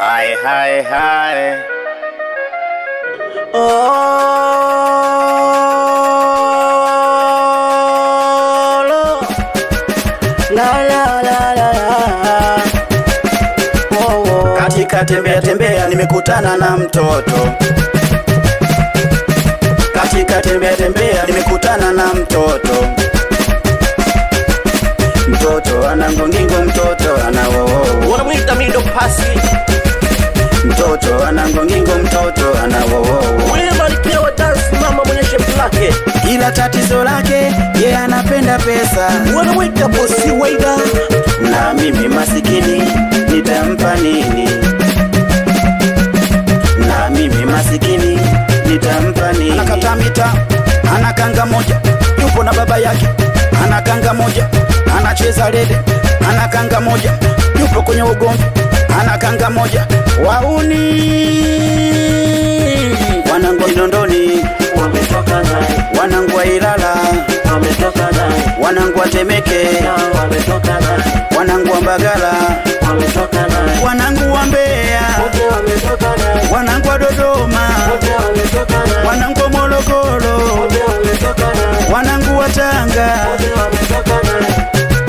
Hai, hai, hai. Oh, lo. La, la, la, la, la. Oh, oh. Katika tembea tembea nimekutana na mtoto katika tembea tembea nimekutana na mtoto mtoto ana ngongingo mtoto ana wowo wanamwita mido pasi mtoto ana ngongingo mtoto ana wowo ule malkia wa dansi mama mwenye shepu lake ila tatizo lake ye anapenda pesa wanamwita bosi waida na mimi masikini nitampa nini na mimi masikini nitampa nini anakata mita ana kanga moja yupo na baba yake ana kanga moja anacheza rede ana kanga moja yupo kwenye ugomvi ana kanga moja wauni wanangu wa Kinondoni wametoka naye wanangu wa Ilala wametoka naye wanangu wa Temeke wametoka naye wanangu wa Mbagala wametoka naye wanangu wa Mbeya wote wametoka naye wanangu wa Dodoma wote wametoka naye wanangu wa Morogoro wote wametoka naye wanangu wa Tanga wote wametoka naye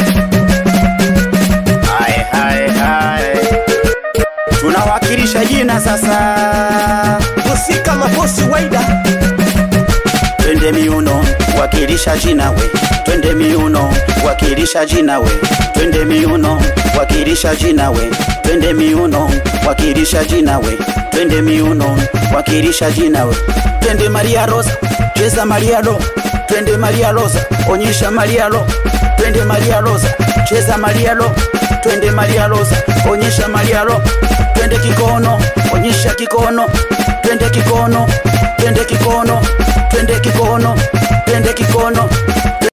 hai, hai, hai. tunawakilisha jina sasa bosi kama bosi waida twende miuno wakilisha jina we twende miuno wakilisha jina we twende miuno wakilisha jina we twende miuno wakilisha jina we twende miuno wakilisha jina we twende Maria Rosa cheza Maria Lo twende Maria Rosa onyesha Maria Lo twende Maria Rosa cheza Maria Lo twende Maria Rosa onyesha Maria Lo twende kikono onyesha kikono twende kikono twende kikono twende kikono twende kikono